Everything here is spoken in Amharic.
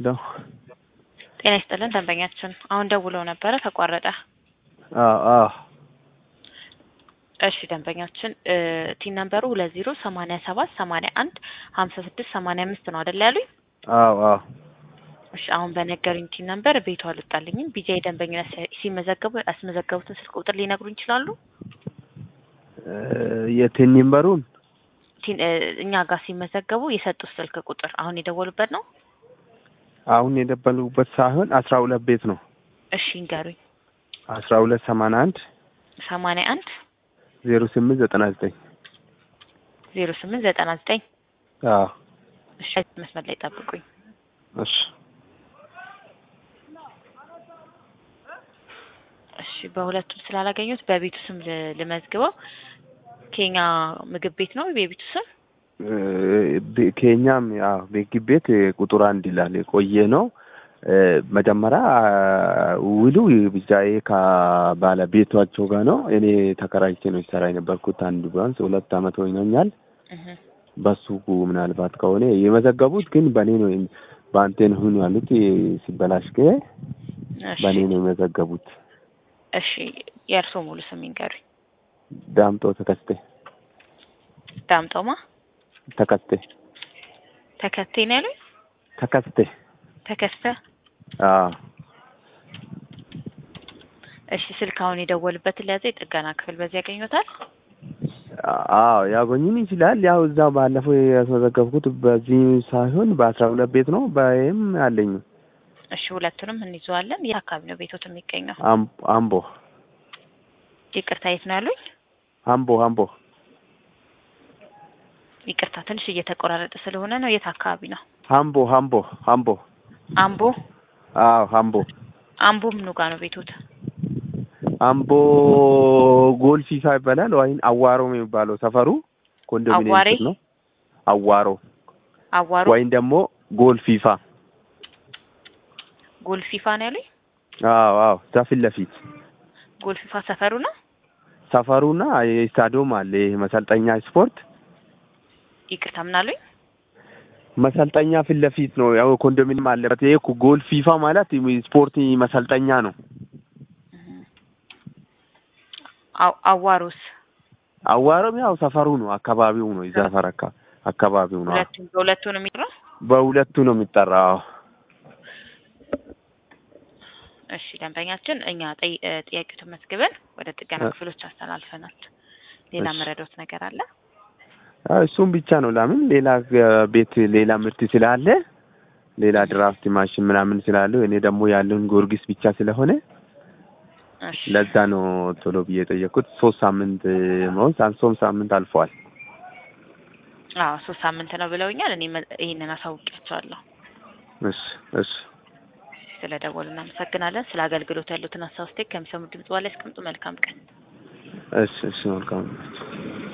ነው። ጤና ይስጥልን ደንበኛችን አሁን ደውለው ነበረ ተቋረጠ። አዎ አዎ እሺ ደንበኛችን ቲን ነምበሩ ሁለት ዜሮ ሰማኒያ ሰባት ሰማኒያ አንድ ሀምሳ ስድስት ሰማኒያ አምስት ነው አይደል ያሉኝ? አዎ አዎ እሺ አሁን በነገሩኝ ቲን ነምበር ቤቱ አልወጣልኝም። ቢጃይ ደንበኝነት ሲመዘገቡ ያስመዘገቡትን ስልክ ቁጥር ሊነግሩ ይችላሉ? የቴን ነምበሩን ቲን እኛ ጋር ሲመዘገቡ የሰጡት ስልክ ቁጥር አሁን የደወሉበት ነው? አሁን የደበሉበት ሳይሆን አስራ ሁለት ቤት ነው። እሺ ንገሩኝ። አስራ ሁለት ሰማንያ አንድ ሰማኒያ አንድ ዜሮ ስምንት ዘጠና ዘጠኝ ዜሮ ስምንት ዘጠና ዘጠኝ አዎ እሺ መስመር ላይ ጠብቁኝ። እሺ እሺ በሁለቱም ስላላገኙት በቤቱ ስም ል- ልመዝግበው። ኬኛ ምግብ ቤት ነው የቤቱ ስም? ቤ- ኬኛም ያው ቤጊ ቤት ቁጥር አንድ ይላል የቆየ ነው። መጀመሪያ ውሉ ብቻዬ ከባለቤቷቸው ጋር ነው። እኔ ተከራይቼ ነው ይሰራ የነበርኩት አንድ ቢያንስ ሁለት አመት ሆኖኛል። እህ በሱ ምናልባት ከሆነ የመዘገቡት ግን በእኔ ነው በአንቴ ነው ሁኑ ያሉት ሲበላሽ ገ እሺ በእኔ ነው የመዘገቡት። እሺ የእርስዎ ሙሉ ስም ይንገሩኝ። ዳምጦ ተከስቴ ዳምጦማ ተከስቴ ተከቴ ነው ያሉኝ? ተከስቴ ተከስተ አዎ እሺ ስልክ አሁን የደወሉበትን ለያዘ የጥገና ክፍል በዚህ ያገኙታል? አዎ ያገኙን ይችላል። ያው እዛ ባለፈው ያስመዘገብኩት በዚህ ሳይሆን በአስራ ሁለት ቤት ነው በይም አለኝ እሺ ሁለቱንም እንይዘዋለን። የት አካባቢ ነው ቤቶት የሚገኘው? አም- አምቦ ይቅርታ የት ነው ያሉኝ? አምቦ አምቦ ይቅርታ ትንሽ እየተቆራረጠ ስለሆነ ነው። የት አካባቢ ነው? አምቦ አምቦ አምቦ አምቦ አዎ አምቦ አምቦ ምኑ ጋር ነው ቤቶት? አምቦ ጎል ፊፋ ይባላል ወይም አዋሮ የሚባለው ሰፈሩ ኮንዶሚኒየም አዋሬ? ስር ነው። አዋሮ አዋሮ ወይም ደግሞ ጎል ፊፋ ጎልፊፋ ነው ያሉኝ? አዎ አዎ እዛ ፊት ለፊት ጎልፊፋ ሰፈሩ ነው? ሰፈሩና የስታዲዮም አለ ይሄ መሰልጠኛ ስፖርት ይቅርታ ምን አሉኝ? መሰልጠኛ ፊት ለፊት ነው። ያው ኮንዶሚኒየም አለበት። ይሄ እኮ ጎል ፊፋ ማለት ስፖርት መሰልጠኛ ነው። አው- አዋሮስ አዋሮም ያው ሰፈሩ ነው፣ አካባቢው ነው። የዛ ሰፈር አካ- አካባቢው ነው። ሁለቱም በሁለቱ ነው የሚጠራው? በሁለቱ ነው የሚጠራው። እሺ ደንበኛችን እኛ ጠይ- እ ጥያቄዎትን መዝግበን ወደ ጥገና እ- ክፍሎች አስተላልፈናል። ሌላ እሺ። መረዳት ነገር አለ? አዎ፣ እሱም ብቻ ነው። ለምን ሌላ እ፣ ቤት ሌላ ምርት ስላለ ሌላ ድራፍት ማሽን ምናምን ስላለው እኔ ደግሞ ያለውን ጊዮርጊስ ብቻ ስለሆነ እሺ ለዛ ነው ቶሎ ብዬ የጠየኩት። ሶስት ሳምንት መውስ አንሶም ሳምንት አልፈዋል። አዎ ሶስት ሳምንት ነው ብለውኛል። እኔ መ- ይሄንን አሳውቂያቸዋለሁ። እሺ እሺ ስለ ደወሉ እናመሰግናለን። ስለ አገልግሎት ያሉትን ሀሳብ ስቴክ ከሚሰሙ ድምጽ በኋላ ያስቀምጡ። መልካም ቀን። እሺ እሺ መልካም